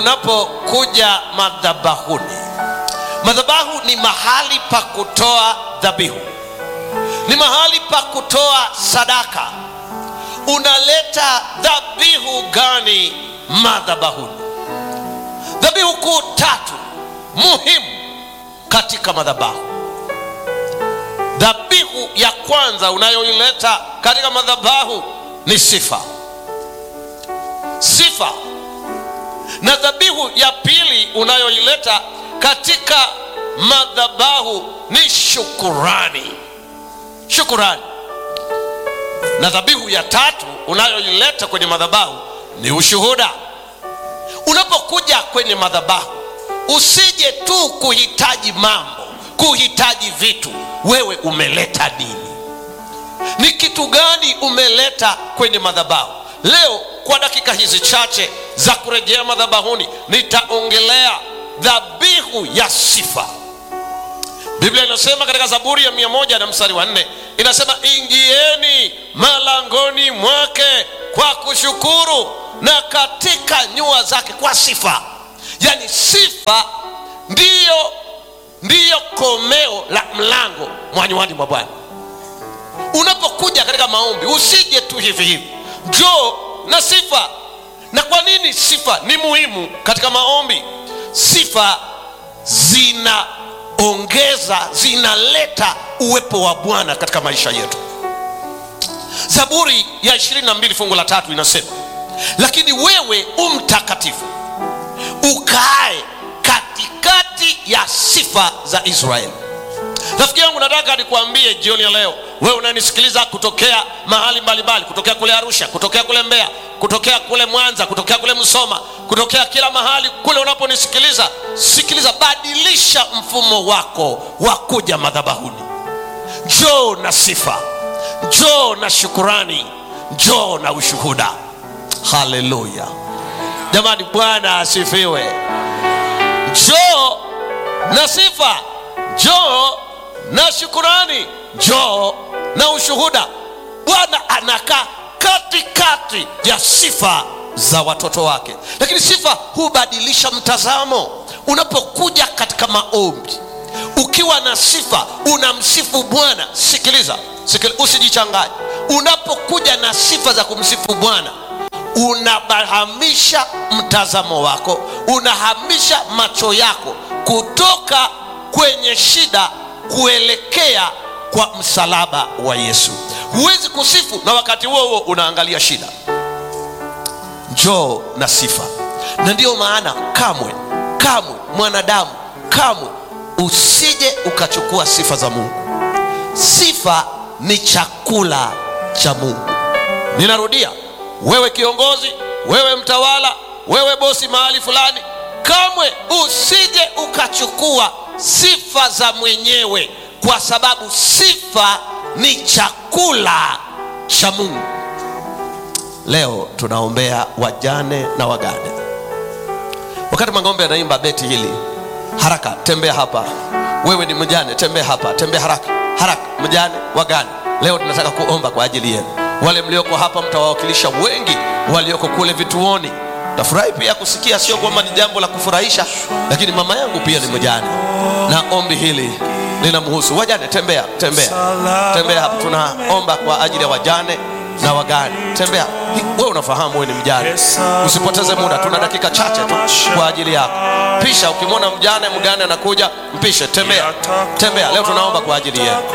unapokuja madhabahuni madhabahu ni mahali pa kutoa dhabihu ni mahali pa kutoa sadaka unaleta dhabihu gani madhabahuni dhabihu kuu tatu muhimu katika madhabahu dhabihu ya kwanza unayoileta katika madhabahu ni sifa sifa na dhabihu ya pili unayoileta katika madhabahu ni shukurani shukurani na dhabihu ya tatu unayoileta kwenye madhabahu ni ushuhuda unapokuja kwenye madhabahu usije tu kuhitaji mambo kuhitaji vitu wewe umeleta dini ni kitu gani umeleta kwenye madhabahu leo kwa dakika hizi chache za kurejea madhabahuni nitaongelea dhabihu ya sifa biblia inasema katika zaburi ya mia moja na mstari wa nne inasema ingieni malangoni mwake kwa kushukuru na katika nyua zake kwa sifa yaani sifa ndiyo ndiyo komeo la mlango mwanywani mwa bwana unapokuja katika maombi usije tu hivi hivi njoo na sifa na kwa nini sifa ni muhimu katika maombi sifa zinaongeza zinaleta uwepo wa bwana katika maisha yetu zaburi ya 22 fungu la tatu inasema lakini wewe umtakatifu ukae katikati ya sifa za israeli rafiki yangu nataka nikuambie jioni ya leo wewe unanisikiliza kutokea mahali mbalimbali kutokea kule arusha kutokea kule mbeya kutokea kule mwanza kutokea kule msoma kutokea kila mahali kule unaponisikiliza sikiliza badilisha mfumo wako wa kuja madhabahuni njoo na sifa njoo na shukurani njoo na ushuhuda haleluya jamani bwana asifiwe njoo na sifa njoo na shukurani njoo na ushuhuda bwana anakaa katikati ya sifa za watoto wake lakini sifa hubadilisha mtazamo unapokuja katika maombi ukiwa na sifa unamsifu bwana sikiliza, sikiliza usijichanganye unapokuja na sifa za kumsifu bwana unahamisha mtazamo wako unahamisha macho yako kutoka kwenye shida kuelekea kwa msalaba wa yesu huwezi kusifu na wakati huo huo unaangalia shida njoo na sifa na ndiyo maana kamwe kamwe mwanadamu kamwe usije ukachukua sifa za mungu sifa ni chakula cha mungu ninarudia wewe kiongozi wewe mtawala wewe bosi mahali fulani kamwe usije ukachukua sifa za mwenyewe kwa sababu sifa ni chakula cha mungu leo tunaombea wajane na wagane wakati mangombe anaimba beti hili haraka tembea hapa wewe ni mjane tembea hapa tembea haraka haraka mjane wagane leo tunataka kuomba kwa ajili yenu wale mlioko hapa mtawawakilisha wengi walioko kule vituoni tafurahi pia kusikia sio kwamba ni jambo la kufurahisha lakini mama yangu pia ni mjane na ombi hili linamhusu wajane tembea tembea tembea hapa tunaomba kwa ajili ya wajane na wagane tembea wewe unafahamu wewe ni mjane usipoteze muda tuna dakika chache tu kwa ajili yako pisha ukimwona mjane mgane anakuja mpishe tembea tembea leo tunaomba kwa ajili yenu